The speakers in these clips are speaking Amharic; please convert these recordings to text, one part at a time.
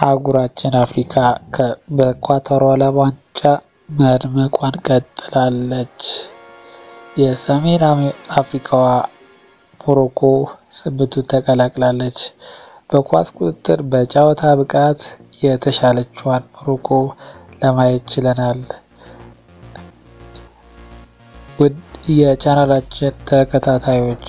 አህጉራችን አፍሪካ በኳታሩ ዓለም ዋንጫ መድመቋን ቀጥላለች። የሰሜን አፍሪካዋ ሞሮኮ ስምንቱን ተቀላቅላለች። በኳስ ቁጥጥር፣ በጨዋታ ብቃት የተሻለችዋን ሞሮኮ ለማየት ችለናል። ውድ የቻናላችን ተከታታዮች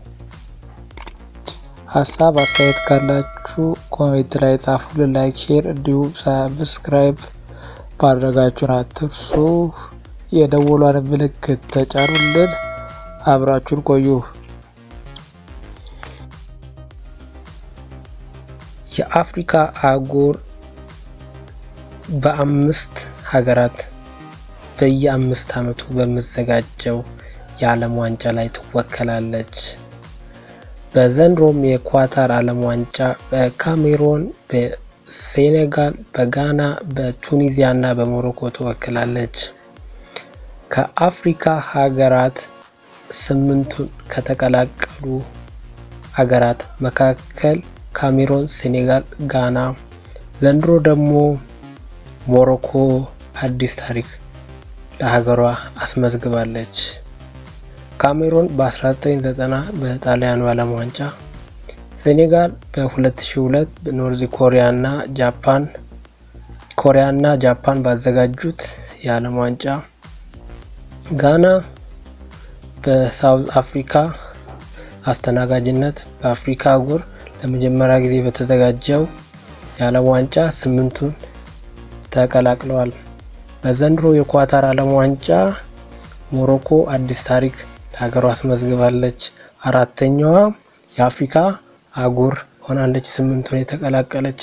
ሀሳብ አስተያየት ካላችሁ ኮሜንት ላይ ጻፉልን። ላይክ፣ ሼር እንዲሁም ሰብስክራይብ ማድረጋችሁን አትርሱ። የደወሏን ምልክት ተጫኑልን። አብራችሁን ቆዩ። የአፍሪካ አህጉር በአምስት ሀገራት በየአምስት ዓመቱ በሚዘጋጀው የዓለም ዋንጫ ላይ ትወከላለች። በዘንድሮም የኳታር ዓለም ዋንጫ በካሜሮን፣ በሴኔጋል፣ በጋና፣ በቱኒዚያ እና በሞሮኮ ትወክላለች። ከአፍሪካ ሀገራት ስምንቱን ከተቀላቀሉ ሀገራት መካከል ካሜሮን፣ ሴኔጋል፣ ጋና፣ ዘንድሮ ደግሞ ሞሮኮ አዲስ ታሪክ ለሀገሯ አስመዝግባለች። ካሜሮን በ1990 በጣሊያኑ ዓለም ዋንጫ፣ ሴኔጋል በ2002 በኖርዝ ኮሪያ እና ጃፓን ኮሪያ እና ጃፓን ባዘጋጁት የዓለም ዋንጫ፣ ጋና በሳውዝ አፍሪካ አስተናጋጅነት በአፍሪካ አህጉር ለመጀመሪያ ጊዜ በተዘጋጀው የዓለም ዋንጫ ስምንቱን ተቀላቅለዋል። በዘንድሮ የኳታር ዓለም ዋንጫ ሞሮኮ አዲስ ታሪክ ለሀገሯ አስመዝግባለች። አራተኛዋ የአፍሪካ አህጉር ሆናለች ስምንቱን የተቀላቀለች።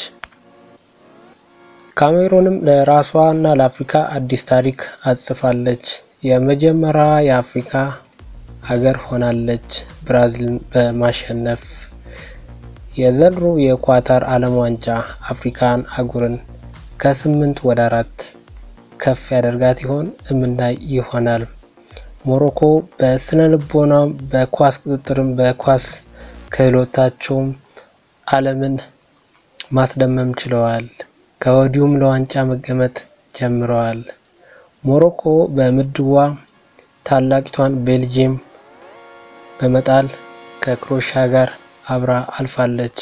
ካሜሮንም ለራሷ እና ለአፍሪካ አዲስ ታሪክ አጽፋለች። የመጀመሪያዋ የአፍሪካ ሀገር ሆናለች ብራዚልን በማሸነፍ የዘንድሮ የኳታር ዓለም ዋንጫ አፍሪካን አህጉርን ከስምንት ወደ አራት ከፍ ያደርጋት ይሆን? እምናይ ይሆናል። ሞሮኮ በስነ ልቦናም በኳስ ቁጥጥርም በኳስ ክህሎታቸውም ዓለምን ማስደመም ችለዋል። ከወዲሁም ለዋንጫ መገመት ጀምረዋል። ሞሮኮ በምድቧ ታላቂቷን ቤልጅየም በመጣል ከክሮኤሺያ ጋር አብራ አልፋለች።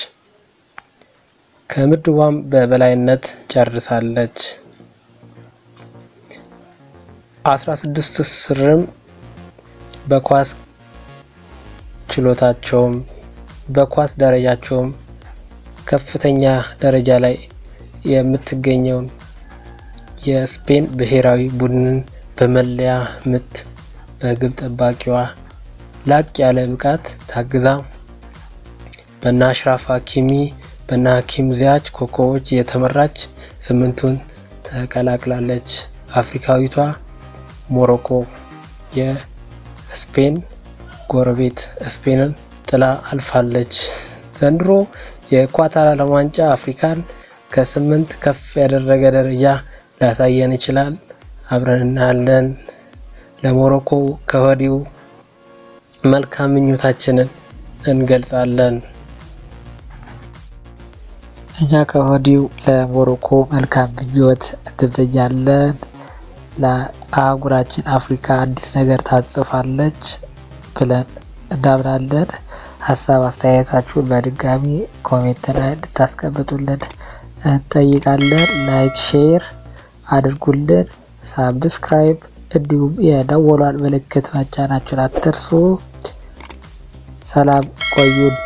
ከምድቧም በበላይነት ጨርሳለች። አስራ ስድስት ስርም በኳስ ችሎታቸውም በኳስ ደረጃቸውም ከፍተኛ ደረጃ ላይ የምትገኘውን የስፔን ብሔራዊ ቡድንን በመለያ ምት በግብ ጠባቂዋ ላቅ ያለ ብቃት ታግዛ በና አሽራፍ ሀኪሚ በና ሀኪም ዚያች ኮከቦች የተመራች ስምንቱን ተቀላቅላለች። አፍሪካዊቷ ሞሮኮ የስፔን ጎረቤት ስፔንን ጥላ አልፋለች። ዘንድሮ የኳታር ዓለም ዋንጫ አፍሪካን ከስምንት ከፍ ያደረገ ደረጃ ሊያሳየን ይችላል። አብረን እናያለን። ለሞሮኮ ከወዲሁ መልካም ምኞታችንን እንገልጻለን። እኛ ከወዲሁ ለሞሮኮ መልካም ምኞት እንትመኛለን። ለአህጉራችን አፍሪካ አዲስ ነገር ታጽፋለች ብለን እናምናለን። ሀሳብ አስተያየታችሁን በድጋሚ ኮሜንት ላይ እንድታስቀምጡልን እንጠይቃለን። ላይክ ሼር አድርጉልን፣ ሳብስክራይብ እንዲሁም የደወሏን ምልክት መጫናችሁን አትርሱ። ሰላም ቆዩን።